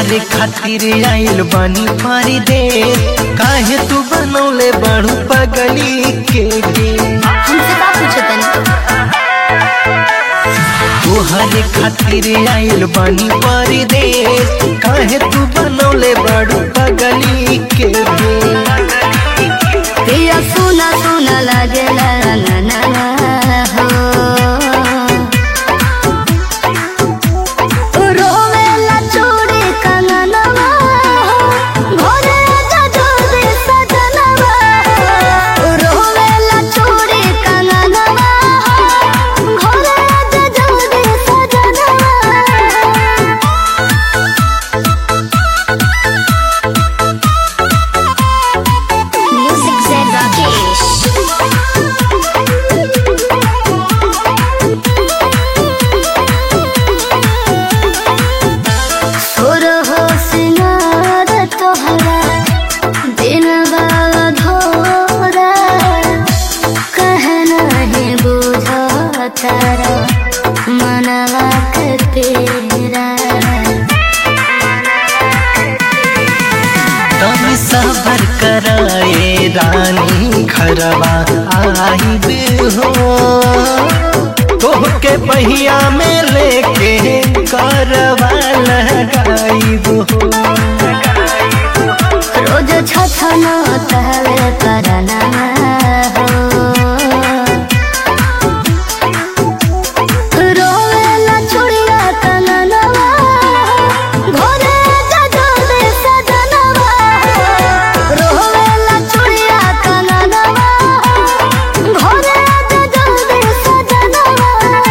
तोहरे खातिर आइल बानी पारी दे काहे तू बनौले बड़ू पगली के गे हमसे का पूछे तनी तोहरे खातिर आइल बानी पारी दे काहे तू बनौले बड़ू पगली के गे पिया सुना सुना लागेला ना ना ना हो रोवेला चूड़ी कंगनवा घोरे जजोरी सजनवा रोवेला चूड़ी कंगनवा घोरे जजोरी सजनवा Music Zen Rakesh. सुर हो सिंगार तोहरा दिन धोरा कह नहीं बुझा तारा मनवा के तेरा तनी सबर कराए रानी घरवा आइब हो तोहके पहिया में लेके करवा लगाइब हो रोज छछना तहवे करना हो रोवेला चुड़िया कंगनवा घोरे जजोरे सजनवा रोवेला चुड़िया कंगनवा घोरे जजोरे सजनवा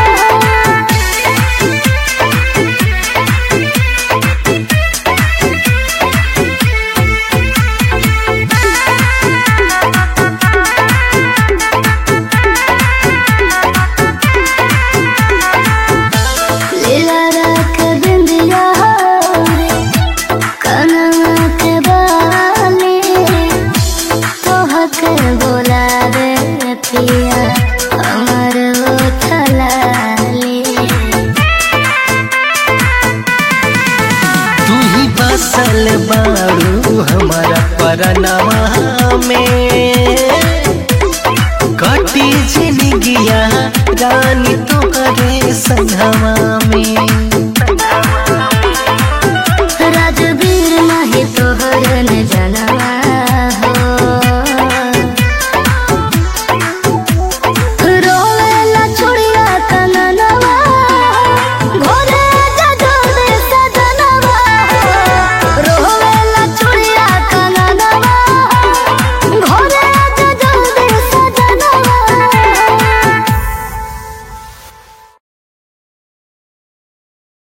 लीला रख बिंदिया रे कनवा के बाली तोहक बोला रे पिया हमर ओठलाली तू ही बसल बारू हमारा परनवा में कटी जिंदगिया रानी तोहरे संगवा में